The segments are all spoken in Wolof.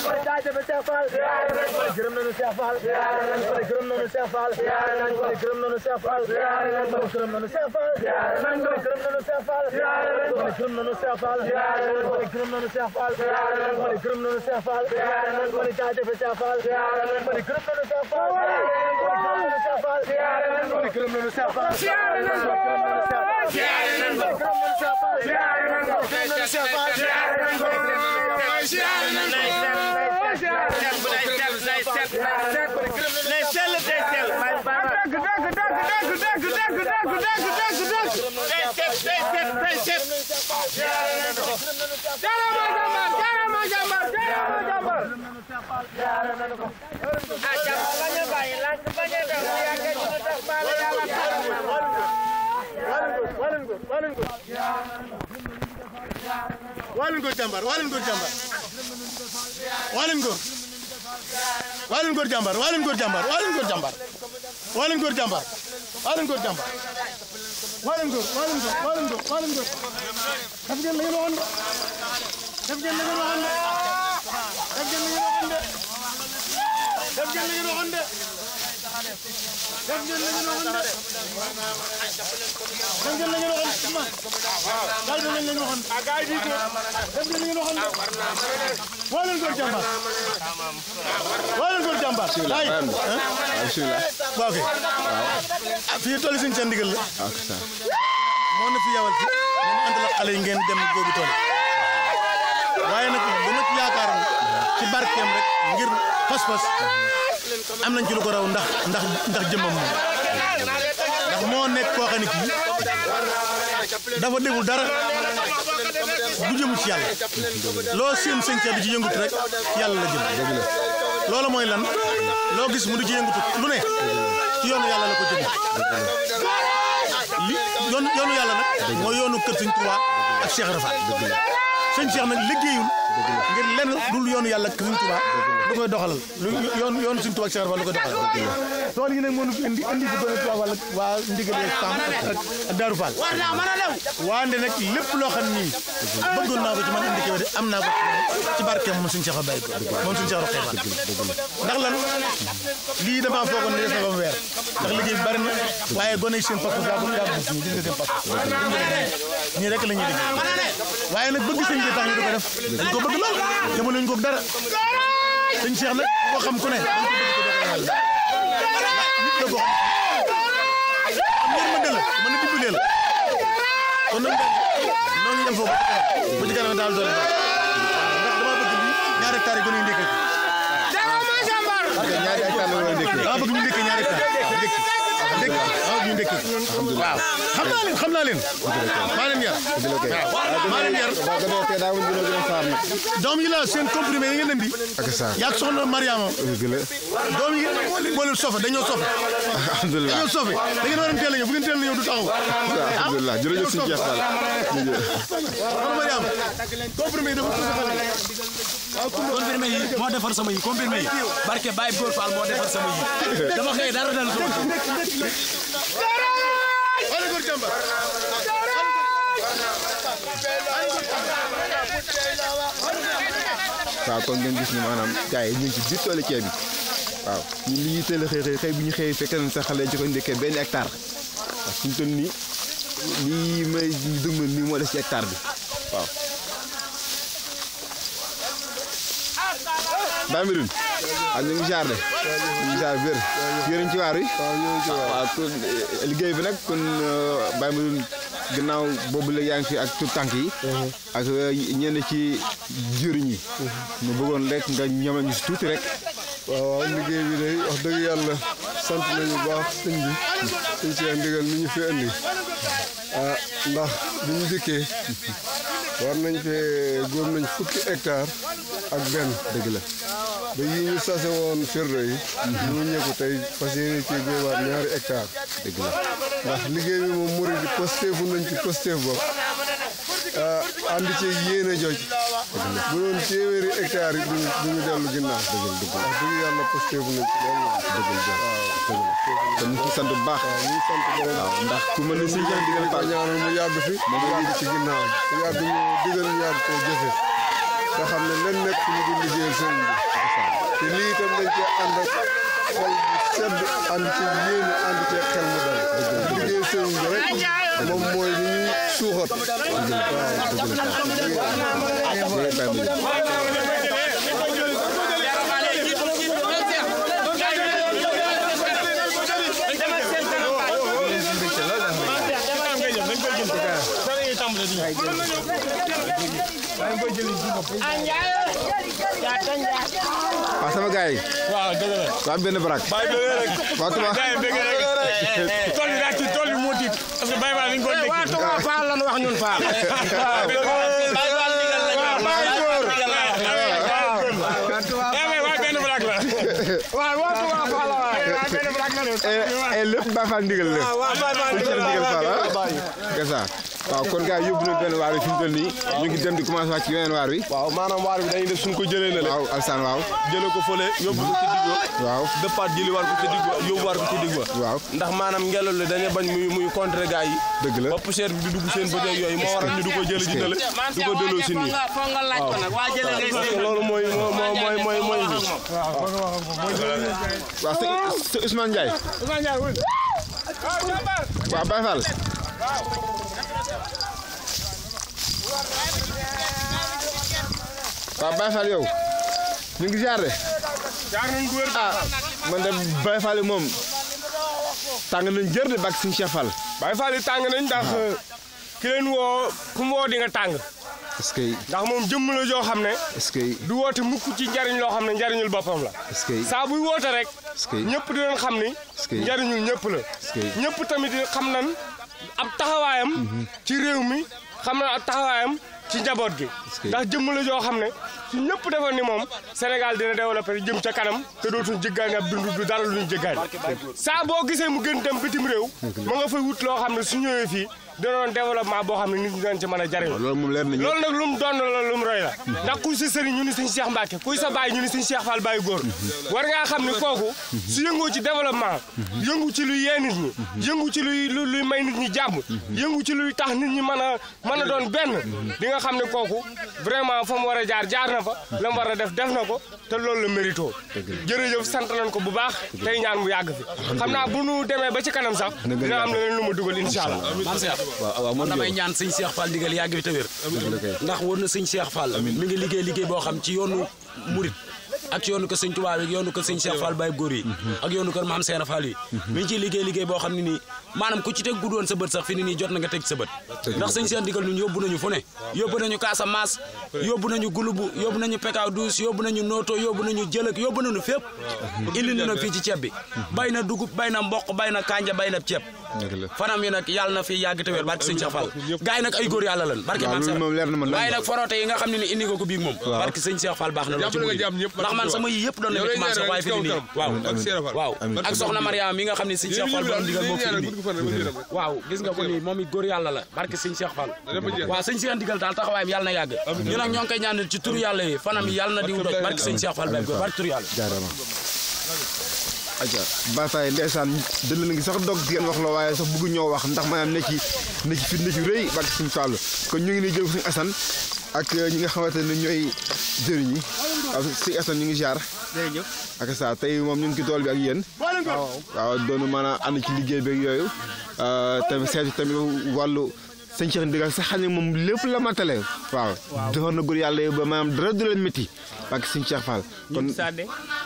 jaajëf Cheikh Fall gërëm nañu Cheikh Fall gërëm nañu Cheikh Fall gërëm nañu Cheikh Fall gërëm nañu Cheikh Fall gërëm nañu Cheikh Fall gërëm nañu Cheikh Fall gërëm nañu Cheikh Fall gërëm nañu Cheikh Fall jaajëf Cheikh Fall gërëm nañu Cheikh Fall gërëm nañu Cheikh Fall waaleen góor jàmbaar waaleen góor jàmbaar waaleen góor waaleen góor jàmbaar waaleen góor jàmbaar waaleen góor jàmbaar waaleen góor jàmbaar waaleen góor jàmbaar waaleen góor waaleen góor waaleen góor waaleen góor def ngeen la ngeen waxoon de def ngeen la ngeen waxoon de def ngeen la ngeen waxoon de def ngeen la ngeen waxoon de def ngeen la ngeen waxoon de def ngeen la ngeen waxoon Ousmane daal dinañ leen waxoon def ngeen la ngeen waxoon de waa leen góor jàmbaar waa leen góor jàmbaar ay waaw kay ah fii tool yi suñu seen ndigal la moo na fi yawal fi moom ànd la xale yi ngeen dem góobi tool waaye nag bu ma ci yaakaaroon ci barkeem rek ngir pas-pas am nañ ci lu ko raw ndax ndax ndax jëmmam moom ndax moo nekk koo xam ne kii dafa deful dara du jëmu ci yàlla loo seen sëñ di ci yëngut rek ci yàlla la jëm loolu mooy lan loo gis mu di ci yëngutu lu ne ci yoonu yàlla la ko jëm li yoon yoonu yàlla nag mooy yoonu kër sëñ Tuubaa ak Cheikh Rafa sëñ Cheikh nag liggéeyul ngir lenn dul yoonu yàlla ak sëñ Tuubaa lu koy doxalal lu yoon yoonu sëñ Tuubaa ak Cheikh Rafa lu koy doxalal tool yi nag moo nu fi indi indi fi doon Tuubaa wala waa ndigal ak Sam ak ak Darou Fall waande nag lépp loo xam ni bëggoon naa ko ci man indi ko de am naa ko ci barkeem moom suñu Cheikh Baye ko moom suñu Cheikh Roqe ndax lan lii damaa foogoon ne des na ba mu weer ndax liggéey bi bari na waaye gone yi seen pas-pas daa bëgg daa bëgg ñu gis nga seen pas-pas ñii rek la ñuy liggéey waaye nag bëgg sëñ bi tax ñu di ko def dañ ko bëgg lool yemul nañ ko dara sëñ Cheikh nag ko xam ku ne dañ ko bëgg ko doxal yàlla nit la ko xam am yërmande la mën a dimbalee la kon nag noo ngi dem foofu ba ci kanam daal doole ndax dama bëgg lii ñaari hectares yi gën a ndékkee ñaari hectare la war a ndékkee. dama bëgg ñu ndékkee ñaari hectares ndékki ndékki dama bëgg ñu ndékkee waaw xam naa leen xam naa leen maa leen yar waaw maa leen yar ba gën a tee daa woon dina gën a saar nag. doom yi la seen comprimé yi ngeen indi ak saar. yaa soxna Mariama dëgg la. doom yi moo leen sofe dañoo sofe alhamdulilah dañoo sofe da ngeen war a teel a ñëw bu ngeen teel a ñëw du taxaw alhamdulilah jërëjëf suñu Cheikh Fall. jërëjëf. soxna Mariama comprimé yi dafa ko soxale comprimé yi moo defar sama yi comprimé yi barke Baye Góor Fall moo defar sama yi dama xëy dara dal sama wala góor jàmbar waaw kon ngeen gis ni maanaam gars yi ñu ngi ci biir toolu ceeb bi waaw ñun li ñuy teel a xëy xëy xëy bu ñu xëyee fekk nañ sa xale ci ko ndekkee benn hectare waaw suñu toll nii lii may dëgmal nii moo des ci hectare bi waaw. Baye Medoune ah ñu ngi jaar de ñu ngi jaar wér yéen ci waar wi. waaw ñoo ngi ci waar waaw kon liggéey bi nag kon Baye Medoune gannaaw boobu la yaa ngi fi ak tout tànk yi. ak ñenn ci jëriñ yi. mu bëggoon rek nga ñamal ñu si tuuti rek. waaw waaw liggéey bi day wax dëgg yàlla sant nañu bu baax sëñ bi sëñ si ndigal mi ñu fi indi ah ndax bi ñu dikkee war nañ fee góor nañ fukki hectare ak benn dëgg la. ba yi ñu sase woon firnde yi ñu ñëkku tey fas yéene ci góobaat ñaari hectare dëgg la. ndax liggéey bi moom murid yi posteefu nañ ci posteef bopp ah ànd ci yéene joj bu doon téeméeri hectare yi duñu duñu dellu ginnaaw wax dëgg yàlla posteefu nañ ci loolu waaw te ñu ngi sant bu baax. ñu ngi sant borom waaw ndax ku mel ni sëñ Cheikh Ndigal ko Fall ñaanal mu yàgg fi mu yàgg ci ginnaaw mu yàgg ñu digal ñu yàgg koo jëfe te xam ne len nekk ñu di liggéeyal sëriñ bi te lii itam dañ cee ànd ak xol bu sedd ànd ci yéene ànd ci xel mu dal liggéeyal sëriñ bi rek moom mooy li ñuy suuxat waaw sama gars yi. waaw dëgg la. waa benn barak. bàyyi bëgg rek. waa Touba. gars yi bëgg rek. tool bi daa ci tool bi moo tiit. parce que Baye Fall dañu ko nekk. waa Touba Fall lan wax ñun Fall. waa benn barak la. waaw waa Touba Fall la waaye waa benn barak la de. et lépp Baye Fall ndigal la. waa Baye Fall ku ci ndigal Fall ah. Gasa waaw kon gars yi yóbbu nañu benn waar wi fi mu toll nii. ñu ngi dem di commencé wàcc ci yeneen waar wi. waaw maanaam waar bi dañuy def suñ ko jëlee na le waaw Alsaan waaw. jëlee ko fële yóbbu ko ci digg ba waaw dëppaat jëli war ko ci digg ba yóbbu war ko ci digg ba waaw. ndax maanaam ngelaw li dañuy bañ muy muy contre gars yi dëgg la. ba poussière bi di dugg seen bët yooyu moo waral ñu du ko jëlee ji na le du ko delloo si nii foog nga laaj ko nag waa jëlee ngay parce que loolu mooy moo moo mooy mooy mooy bi waaw sëñ sëñ Ousmane Ndiaye. waaw Baye Fall. waaw Baye Fall yow. ñu ngi jaar de. ah man de Baye Fall moom. tàng nañ jër de bàkk suñu Cheikh Fall. Baye Fall yi tàng nañ ndax ki leen woo ku mu woo di nga tàng est-ce que ndax moom jëmm la joo xam ne est-ce que du woote mukk ci njariñ loo xam ne njariñul boppam la est-ce que saa buy woote rek est-ce que ñëpp di leen xam ni que- njariñul ñëpp la que- ñëpp tamit xam nan ab taxawaayam ci réew mi xam na ab taxawaayam ci njaboot gi que- ndax jëmm la joo xam ne su ñëpp defoon ni moom Sénégal dina développé jëm ca kanam te dootuñ jéggaani ab dund du dara luñ jéggaani saa boo gisee mu gën dem bitim réew ma nga fay wut loo xam ne su ñëwee fii dina doon développement boo xam ne nit ñi dañ ci mën a jariñ loolu moom leer nañu. loolu nag lu mu doon la lu mu roy la ndax kuy sa sëriñ ñu ni sëñ Cheikh Mbacke kuy sa baay ñu ni sëñ Cheikh Fall Baye góor war ngaa xam ni kooku su yëngoo ci développement yëngu ci luy yee nit ñi yëngu ci luy lu- luy may nit ñi jàmm yëngu ci luy tax nit ñi mën a mën a doon benn di nga xam ne kooku vraiment fa mu war a jaar jaar na fa la mu war a def def na ko te loolu la mérito jërëjëf sant nañ ko bu baax tey ñaan mu yàgg fi xam naa bu nu demee ba ci kanam sax dina am leneen lu ma dugal incha allah man Cheikh waaw waaw man damay ñaan sëñ Cheikh Fall digal yàgg fi te wér ndax wóor na sëñ Cheikh Fall mi ngi liggéey liggéey boo xam ci yoonu murit ak ci yoonu ko sëñ Tuubaa ak yoonu ko sëñ Cheikh Fall Baye góor yi ak yoonu ko maam Seera Fall yi mi ngi ciy liggéey liggéey boo xam ne nii maanaam ku ci teg guddoon sa bët sax fi ni nii jot na nga teg sa bët ndax sëñ Cheikh digal ñun yóbbu nañu fu ne yóbbu nañu Casamance yóbbu nañu gulubu yóbbu nañu Pekaaw Douce yóbbu nañu Noto yóbbu nañu Jëlëk yóbbu nañu fépp indi ñu nag fii ci ceeb bi bay na dugub bay na mboq bay na kanja bay na ceeb fanam yi nag yàlla na fi yàgg te wér barke sëñ Cheikh Fall gars yi nag ay góor yàlla lan barke waaw maam loolu Seera moom leer na ma waaye nag forote yi nga xam ne ni indi nga ko biig moom barke sëñ Cheikh Fall baax na lool ci murid ndax man sama yi yëpp doon na ci man sax waaye fi ni nii waaw waaw ak soxna Mariama mi nga xam ne sëñ Cheikh Fall borom digal moo fi indi waaw gis nga ko nii moom it góor yàlla la barke sëñ Cheikh Fall waaw sëñ Cheikh digal daal taxawaayam yàlla na yàgg ñu nag ñoo ngi koy ñaanal ci turu yàlla yi fanam yi yàlla na diw doj barke sëñ Cheikh Fall bay góor barke turu yàlla jaarama aja Baye Fall ndeysaan dëll na ngi sax dog di ngeen wax la waaye sax bëgg ñoo wax ndax maanaam ne ci ne ci fit ne ci rëy barke suñu Fall kon ñu ngi nii jël ko suñu Assane ak ñi nga xamante ne ñooy jëriñ yi waaw suñu Assane ñu ngi jaar jërëjëf ak sa tey moom ñu ngi ci tool bi ak yéen waaw doonu maanaam ànd ci liggéey beeg yooyu tamit seetu tamit wàllu sëñ Cheikh Ndigal sax xam ne moom lépp la matale waaw defar na góor yàlla yi ba maanaam dara du leen métti ak sëñ Cheikh Fall kon ñun Sadde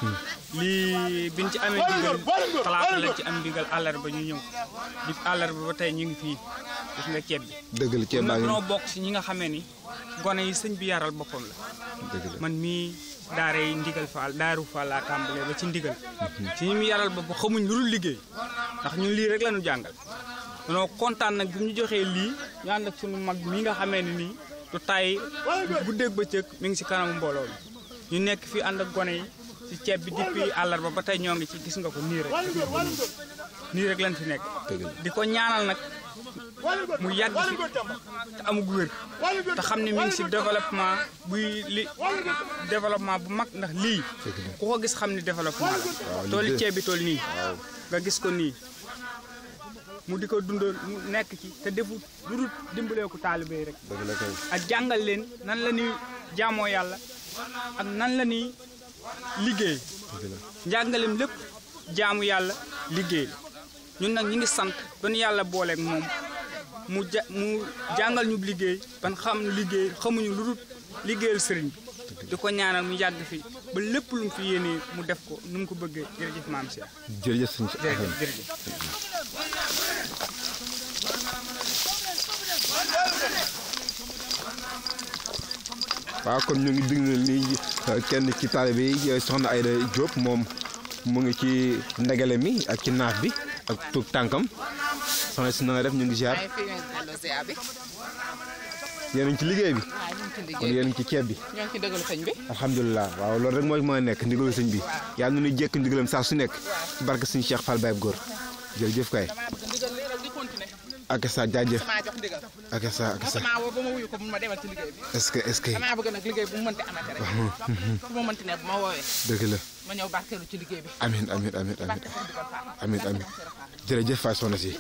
lii biñ ci amee ndigal talaata lañ ci am ndigal àllarba ñu ñëw di àllarba ba tey ñu ngi fii gis nga ceeb bi. dëgg la ceeb baa nag ngi noo bokk si ñi nga xamee ni gone yi sëñ bi yaral boppam la dëgg la man mii daara yi ndigal faal daaru faal laa tàmbalee ba ci ndigal ci ñi mu yaral boppam xamuñ lu dul liggéey ndax ñun lii rek la ñu jàngal danoo kontaan nag bi ñu joxee lii ñu ànd ak sunu mag mi nga xamee ni nii du tay guddeeg bëccëg mi ngi si kanamu mbooloo mi ñu nekk fii ànd ak gone yi ci ceeb bi depuis àllarba ba tey ñoo ngi ci gis nga ko nii rek gis nga ko nii nii rek lañ fi nekk di ko ñaanal nag mu yàgg fi te amug wér te xam ne mi ngi si développement buy li développement bu mag ndax lii ku ko gis xam ni développement la tooli ceeb bi tool nii nga gis ko nii mu di ko dundal mu nekk ci te defu lu dul dimbalee ko taalibe yi rek ak jàngal leen nan la ñuy jaamoo yàlla ak nan la ni liggéey njàngaleem lépp jaamu yàlla liggéey la ñun nag ñi ngi sant ba nu yàlla booleeg moom mu ja mu jàngal ñu liggéey ban xam liggéey xamuñu lu dul liggéeyal sëriñ bi di ko ñaanal mu yàgg fi ba lépp lu mu fi yéenee mu def ko nu mu ko bëggee jërëjëf maam Cheikh jërëjëf sëñ jërëjëf jërëjëf waaw kon ñu ngi déglu lii kenn ci taalibe yi soxna Ayda Diop moom mu ngi ci ndegale mi ak ci naaf bi ak tuug tànkam soxna si na nga def ñu ngi ziar maa ngi fi ñu delloo ziar bi yéen a ngi ci liggéey bi waaw ñu ngi ci kon liggéey yéen a ngi ci ceeb bi ñoo ngi ci dëggalu sëñ bi alhamdulilah waaw loolu rek mooy mooy nekk ndigalu sëñ bi yàlla na ñuy jékk ndigalam saa su nekk ci barke sëñ Cheikh Fall Baye Góor jërëjëf kay damaa bëgg ndigal lii rek di continuer ak sa jaajëf damaa jox ndigal ak sa ak sa damaa woo ba ma wuyu ko mun ma demal ci liggéey bi est-ce que est-ce que damaa bëgg nag liggéey bu mu mënti amate rek fu ma mënti ne bu ma woowee dëgg la ma ñëw barkeelu ci liggéey bi amin amin amin amin barke sëñ Digal Fall amin amin jërëjëf Faye soxna si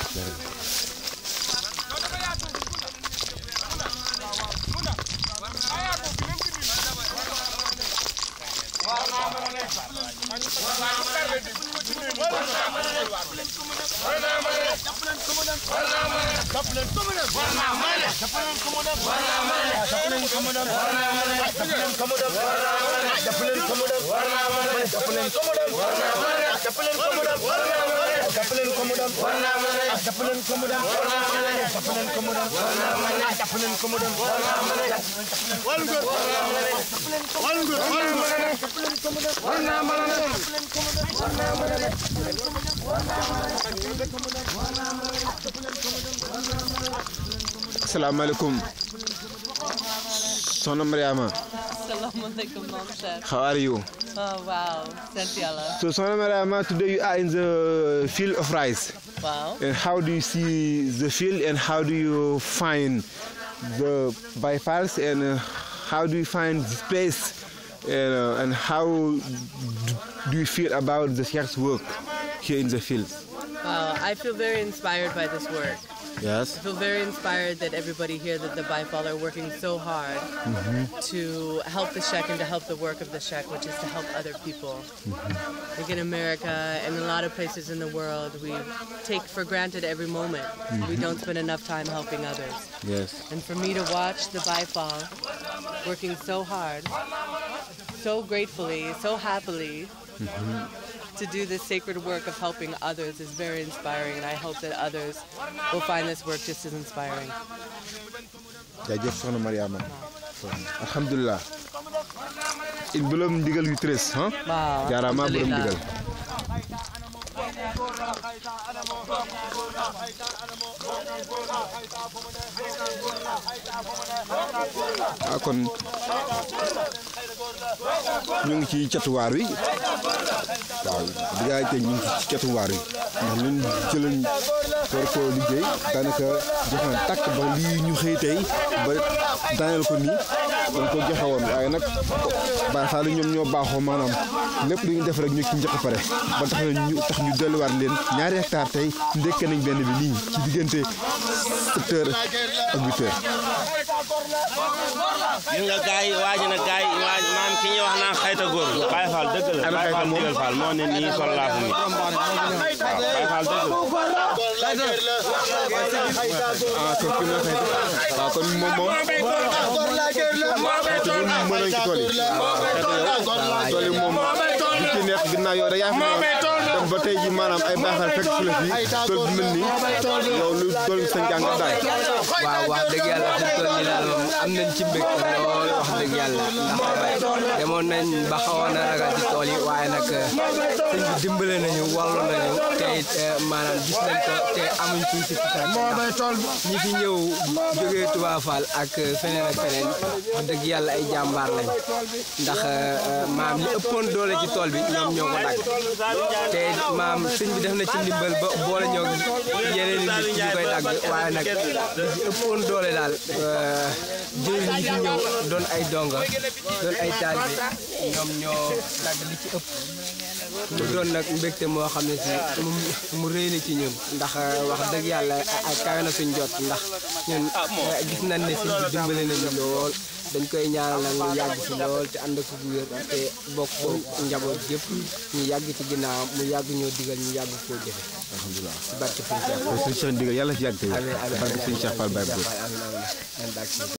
asalaamaaleykum soxna Mariama Assalamualaikum, Mom Chef. how are you Oh, wow. Santiala. so soxna Mariama today you are in the field of rice Wow. and how do you see the field and how do you find the bypass and uh, how do you find this place and, uh, and how d- do you feel about the chef's work here in the field Wow. I feel very inspired by this work. yes I feel very inspired that everybody here, that the Bifal are working so hard to help the Shek and to help the work of the Shek, which is to help other people. Like in America and a lot of places in the world, we take for granted every moment. We don't spend enough time helping others. yes And for me to watch the Bifal working so hard, so gratefully, so happily, to do this sacred work of helping others is very inspiring, and I hope that others will find this work just as inspiring. jaajëf soxna Mariama alhamdulilah il borom ndigal yu tërës ah Wow. jaaraama borom alhamdulillah. ndigal ah kon ñu ngi ci catuwaar wi waaw diggaa te ñu ngi ci catuwaar wi ndax luñ jëlañ war koo liggéey daanaka joxe na takk ba lii ñu xëy tey ba daaneel ko nii dañ ko joxe woon waaye nag Baay Faal ñoom ñoo baaxoo maanaam lépp lu ñu def rek ñu ci njëkk pare ba tax na ñu tax ñu delluwaat leen ñaari hectare tey ndekkee nañ benn bi nii ci diggante sept heures ak huit heures gis nga gaay yi waaj na gaay yi waaj maam ki ñuy wax naan xayta góor Baye Fall dëgg la Ana Baye xayta Fall moom? ndigal Fall moo ne nii sol laafu mi waaw Baye Fall dëgg la ah kon fi mu ne waaw kon moom moom xeetu bi mën nañ ci tool yi tool yi moom du ci neex ginnaaw yow da yaa fi newoon dem ba tey ji maanaam ay baaxal fekk fu la fi tool bi mel nii yow lu tool bi sa njàngat daal waaw wax dëgg yàlla fi mu toll nii daal moom am nañ ci mbég lool wax dëgg yàlla ndax demoon nañ ba xawoon a ragal ci tool yi waaye nag sëñ bi dimbale nañu wallu nañu te it maanaam gis nañ ko te amuñ ci si ñi fi ñëw jógee Touba Fall ak feneen ak feneen wax dëgg yàlla ay jàmbaar lañ ndax maam li ëppoon doole ci tool bi ñoom ñoo ko dagg te maam sëñ bi def na ci ndimbal ba boole ñoo yeneen i nit ñu koy dagg waaye nag li ci ëppoon doole daal jëriñ ñi fi ñëw doon ay donga doon ay taalibe ñoom ñoo dagg li ci ëpp mu doon nag mbégte moo xam ne si mu mu rëy na ci ñun ndax wax dëgg yàlla ay kawe na suñ jot ndax ñun gis nañ ne si bi dimbale nañu lool dañ koy ñaanal nag mu yàgg fi lool te ànd ak ku wér te bokk ko njaboot yëpp ñu yàgg ci ginnaaw mu yàgg ñoo digal ñu yàgg koo jëfe alhamdulilah ci barke Sëñ Cheikh kon sëñ Cheikh ndigal yàlla ci yàgg tey amiin amiin barke sëñ Cheikh Fall Baye Góor amiin amiin amiin